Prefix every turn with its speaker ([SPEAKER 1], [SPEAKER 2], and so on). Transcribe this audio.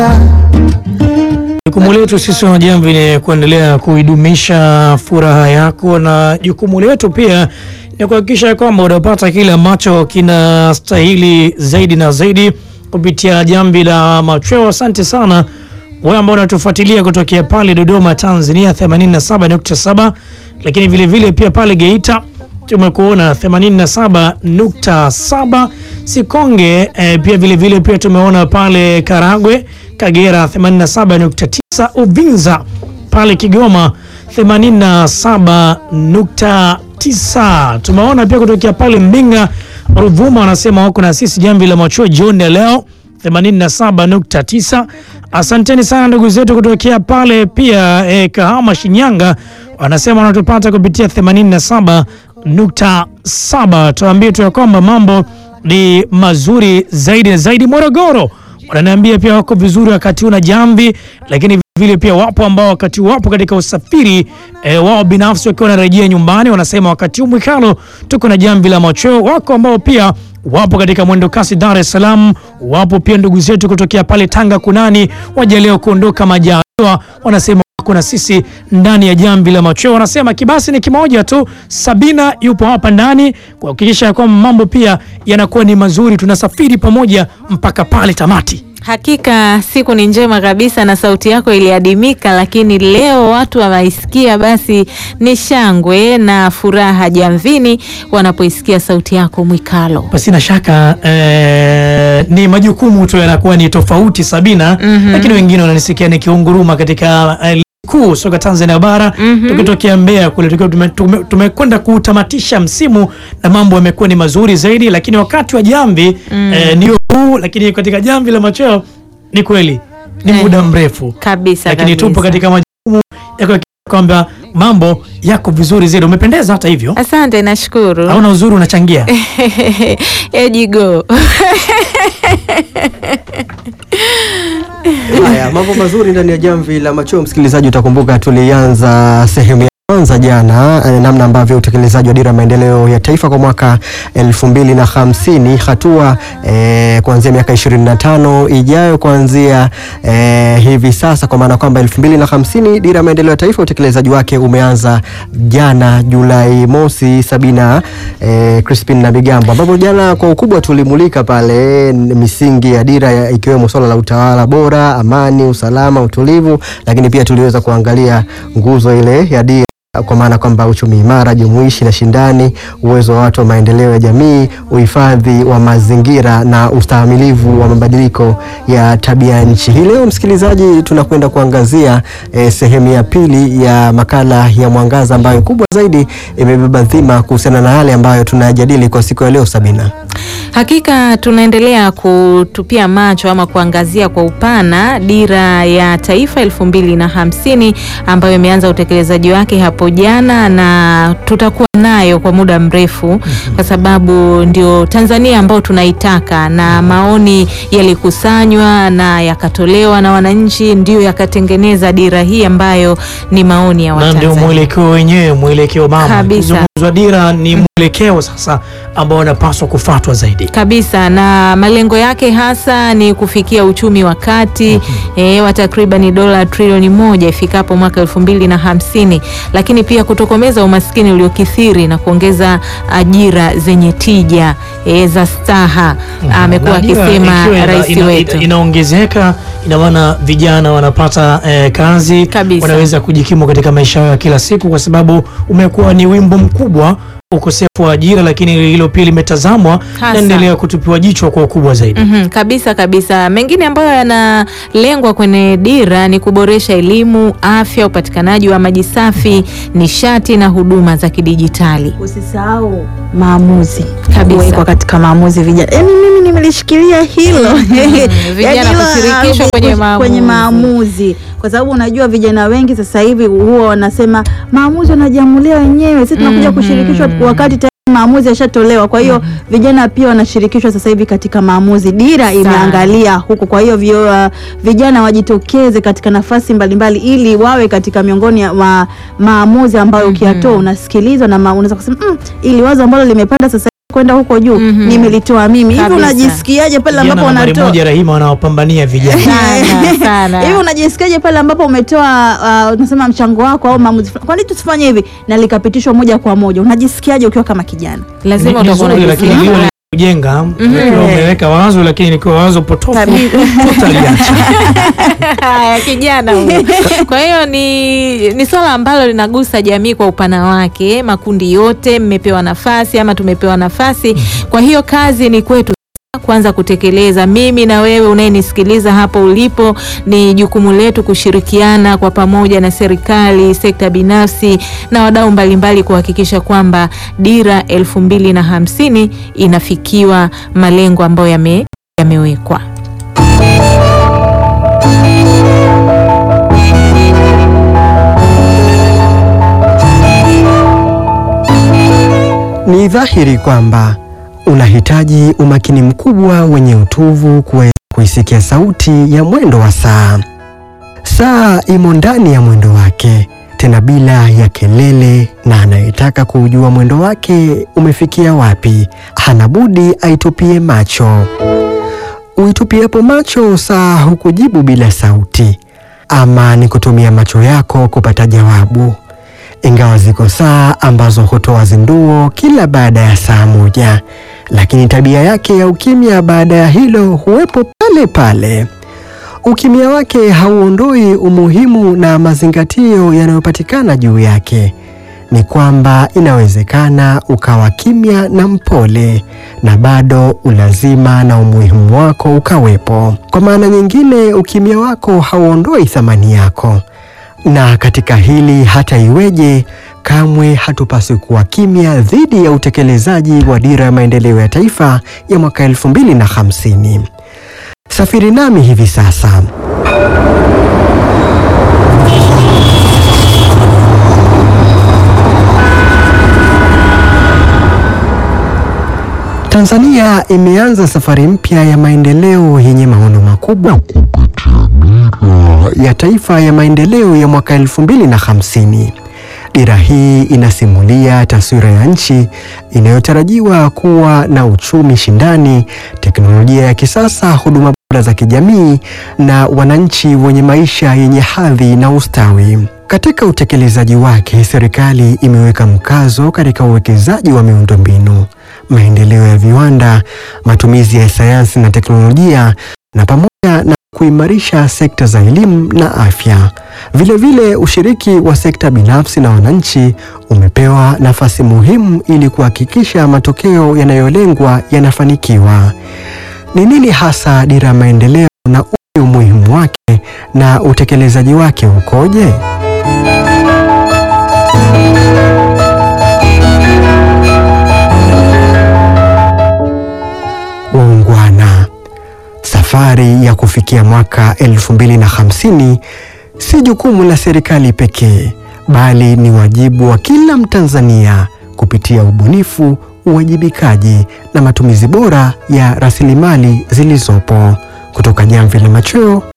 [SPEAKER 1] Jukumu letu sisi wanajamvi ni kuendelea kuidumisha furaha yako, na jukumu letu pia ni kuhakikisha kwamba unapata kile ambacho kinastahili zaidi na zaidi kupitia jamvi la machweo. Asante sana wewe ambao unatufuatilia kutokea pale Dodoma, Tanzania 87.7, lakini vile vile pia pale Geita tumekuona 87.7 Sikonge eh, pia vile vile pia tumeona pale Karagwe, Kagera 87.9, Uvinza pale Kigoma 87.9. Tumeona pia kutokea pale Mbinga, Ruvuma wanasema wako na sisi jamvi la machweo jioni ya leo 87.9. Asanteni sana ndugu zetu kutokea pale pia eh, Kahama, Shinyanga wanasema wanatupata kupitia 87.7. Tuambie tu ya kwamba mambo ni mazuri zaidi na zaidi. Morogoro wananiambia pia wako vizuri wakati una jamvi, lakini vile pia wapo ambao wakati wapo katika usafiri e, wao binafsi wakiwa wanarejea nyumbani, wanasema wakati huu Mwikalo tuko na jamvi la machweo. Wako ambao pia wapo katika mwendo kasi Dar es Salaam, wapo pia ndugu zetu kutokea pale Tanga kunani waja leo kuondoka majaliwa, wanasema kuna sisi ndani ya jamvi la machweo. Wanasema kibasi ni kimoja tu. Sabina yupo hapa ndani kuhakikisha kwamba mambo pia yanakuwa ni mazuri, tunasafiri pamoja mpaka pale tamati.
[SPEAKER 2] Hakika siku ni njema kabisa na sauti yako iliadimika, lakini leo watu wawaisikia, basi ni shangwe na furaha jamvini wanapoisikia sauti yako Mwikalo.
[SPEAKER 1] Pasina shaka eh, ni majukumu tu yanakuwa ni tofauti Sabina, lakini wengine wananisikia nikiunguruma katika eh, kuu soka Tanzania bara tukitokea Mbeya kule tukiwa tumekwenda tume, tume kutamatisha msimu na mambo yamekuwa ni mazuri zaidi, lakini wakati wa jamvi eh, ndio huu, lakini katika jamvi la machweo ni kweli ni
[SPEAKER 2] Eh,
[SPEAKER 1] muda mrefu
[SPEAKER 2] Kabisa
[SPEAKER 1] lakini
[SPEAKER 2] kabisa.
[SPEAKER 1] tupo katika majukumu ya kuhakikisha kwamba mambo yako vizuri zaidi. Umependeza hata hivyo,
[SPEAKER 2] Asante, nashukuru.
[SPEAKER 1] hauna uzuri, unachangia
[SPEAKER 2] Ejigo
[SPEAKER 3] Haya, mambo mazuri ndani ya jamvi la machweo. Msikilizaji, utakumbuka tulianza sehemu ya kwanza jana, eh, namna ambavyo utekelezaji wa dira ya maendeleo ya taifa kwa mwaka elfu mbili na hamsini hatua eh, kuanzia miaka ishirini na tano ijayo kuanzia eh, hivi sasa, kwa maana kwamba elfu mbili na hamsini dira ya maendeleo ya taifa utekelezaji wake umeanza jana Julai mosi. Sabina eh, Crispin na Bigambo, ambapo jana kwa ukubwa tulimulika pale n- misingi ya dira ya- ikiwemo swala la utawala bora, amani, usalama, utulivu, lakini pia tuliweza kuangalia nguzo ile ya dira kwa maana kwamba uchumi imara, jumuishi na shindani, uwezo wa watu wa maendeleo ya jamii, uhifadhi wa mazingira na ustahimilivu wa mabadiliko ya tabia ya nchi. Hii leo msikilizaji, tunakwenda kuangazia eh, sehemu ya pili ya makala ya Mwangaza ambayo kubwa zaidi imebeba dhima kuhusiana na yale ambayo tunayajadili kwa siku ya leo. Sabina,
[SPEAKER 2] Hakika tunaendelea kutupia macho ama kuangazia kwa upana dira ya taifa elfu mbili na hamsini ambayo imeanza utekelezaji wake hapo jana na tutakuwa nayo kwa muda mrefu kwa sababu ndio Tanzania ambayo tunaitaka, na maoni yalikusanywa na yakatolewa na wananchi, ndio yakatengeneza dira hii ambayo ni maoni ya
[SPEAKER 1] na ndio
[SPEAKER 2] Watanzania.
[SPEAKER 1] mwelekeo wenyewe, mwelekeo mama.
[SPEAKER 2] Kabisa.
[SPEAKER 1] Kizungumzwa dira ni mwelekeo sasa ambao unapaswa kufuatwa zaidi.
[SPEAKER 2] kabisa na malengo yake hasa ni kufikia uchumi wa kati eh, wa takriban dola trilioni moja ifikapo mwaka elfu mbili na hamsini, lakini pia kutokomeza umaskini uliokithiri na kuongeza ajira zenye tija eh, za staha, amekuwa
[SPEAKER 1] Na dira
[SPEAKER 2] akisema
[SPEAKER 1] ikiwa ina-
[SPEAKER 2] rais
[SPEAKER 1] ina-
[SPEAKER 2] wetu.
[SPEAKER 1] ina- inaongezeka, ina maana vijana wanapata eh, kazi,
[SPEAKER 2] Kabisa.
[SPEAKER 1] wanaweza kujikimu katika maisha yao ya kila siku, kwa sababu umekuwa ni wimbo mkubwa ukosefu wa ajira, lakini hilo pia limetazamwa
[SPEAKER 2] Hasa.
[SPEAKER 1] naendelea kutupiwa jicho kwa ukubwa zaidi.
[SPEAKER 2] Mhm, kabisa kabisa. Mengine ambayo yanalengwa kwenye dira ni kuboresha elimu, afya, upatikanaji wa maji safi, nishati na huduma za kidijitali.
[SPEAKER 4] Usisahau maamuzi
[SPEAKER 2] Kabisa.
[SPEAKER 4] kuwekwa katika maamuzi vijana. Yaani mimi nimelishikilia hilo
[SPEAKER 2] vijana
[SPEAKER 4] Yaani hilo,
[SPEAKER 2] kushirikishwa
[SPEAKER 4] ah,
[SPEAKER 2] kwenye
[SPEAKER 4] kush-
[SPEAKER 2] maamuzi.
[SPEAKER 4] kwenye maamuzi, kwa sababu unajua vijana wengi sasa hivi huwa wanasema maamuzi wanajiamulia wenyewe, sisi tunakuja kushirikishwa wakati tayari maamuzi yashatolewa. Kwa hiyo vijana pia wanashirikishwa sasa hivi katika maamuzi. Dira imeangalia huko, kwa hiyo vio, uh, vijana wajitokeze katika nafasi mbalimbali ili wawe katika miongoni ya ma, maamuzi ambayo ukiyatoa unasikilizwa na ma, unaweza kusema mm, ili wazo ambalo limepanda sasa kwenda huko juu
[SPEAKER 2] Mhm.
[SPEAKER 4] nimelitoa mimi. Hivi
[SPEAKER 2] Kabisa.
[SPEAKER 4] unajisikiaje pale
[SPEAKER 1] Vijana
[SPEAKER 4] ambapo
[SPEAKER 1] nambari
[SPEAKER 4] unatoa
[SPEAKER 1] moja Rahima wanaopambania vijana.
[SPEAKER 2] Sana, sana.
[SPEAKER 4] hivi unajisikiaje pale ambapo umetoa uh, unasema mchango wako au maamuzi fulani? Kwa nini tusifanye hivi na likapitishwa moja kwa moja? Unajisikiaje ukiwa kama kijana?
[SPEAKER 2] lazima
[SPEAKER 1] Ni- ni
[SPEAKER 2] utakuwa
[SPEAKER 1] zuri, lakini
[SPEAKER 2] unajisikia
[SPEAKER 1] lile kujenga ukiwa umeweka wazo lakini nikiwa wazo potofu tutaliacha.
[SPEAKER 2] Haya, kijana huyo. Kwa hiyo ni, ni swala ambalo linagusa jamii kwa upana wake, makundi yote mmepewa nafasi ama tumepewa nafasi. Kwa hiyo kazi ni kwetu kwanza kutekeleza. Mimi na wewe unayenisikiliza hapo ulipo, ni jukumu letu kushirikiana kwa pamoja na serikali, sekta binafsi na wadau mbalimbali kuhakikisha kwamba dira elfu mbili na hamsini inafikiwa malengo ambayo yame, yamewekwa.
[SPEAKER 3] Ni dhahiri kwamba unahitaji umakini mkubwa wenye utuvu kuweza kuisikia sauti ya mwendo wa saa. Saa imo ndani ya mwendo wake, tena bila ya kelele, na anayetaka kuujua mwendo wake umefikia wapi, hana budi aitupie macho. Uitupiapo macho saa hukujibu bila sauti, ama ni kutumia macho yako kupata jawabu ingawa ziko saa ambazo hutoa zinduo kila baada ya saa moja, lakini tabia yake ya ukimya baada ya hilo huwepo pale pale. Ukimya wake hauondoi umuhimu na mazingatio yanayopatikana juu yake. Ni kwamba inawezekana ukawa kimya na mpole na bado ulazima na umuhimu wako ukawepo. Kwa maana nyingine, ukimya wako hauondoi thamani yako na katika hili hata iweje, kamwe hatupaswi kuwa kimya dhidi ya utekelezaji wa dira ya maendeleo ya taifa ya mwaka 2050. Safiri nami hivi sasa. Tanzania imeanza safari mpya ya maendeleo yenye maono makubwa ya taifa ya maendeleo ya mwaka 2050. Dira hii inasimulia taswira ya nchi inayotarajiwa kuwa na uchumi shindani, teknolojia ya kisasa, huduma bora za kijamii na wananchi wenye maisha yenye hadhi na ustawi. Katika utekelezaji wake, serikali imeweka mkazo katika uwekezaji wa miundombinu, maendeleo ya viwanda, matumizi ya sayansi na teknolojia na pamoja na kuimarisha sekta za elimu na afya. Vilevile vile ushiriki wa sekta binafsi na wananchi umepewa nafasi muhimu ili kuhakikisha matokeo yanayolengwa yanafanikiwa. Ni nini hasa dira ya maendeleo na upi umuhimu wake na utekelezaji wake ukoje? Waungwana, safari ya kufikia mwaka 2050 si jukumu la serikali pekee, bali ni wajibu wa kila Mtanzania kupitia ubunifu, uwajibikaji na matumizi bora ya rasilimali zilizopo. Kutoka Jamvi la Machweo